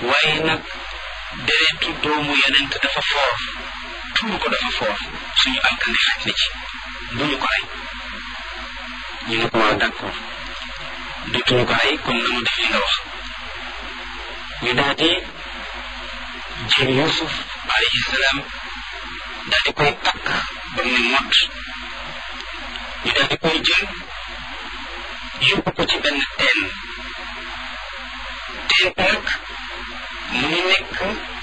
waaye nag deretu doomu yonent dafa foor tuur ko dafa foor suñu alkande xaj na ci bu ñu ko rey ñu ne ko waaw d'accord dootuñu ko rey kon nanu def li nga wax ñu daal di jël Yuusuf alayhi salaam daal di koy takk ba mu ne mott ñu daal di koy jël yóbbu ko ci benn teen teen nag mu ngi nekk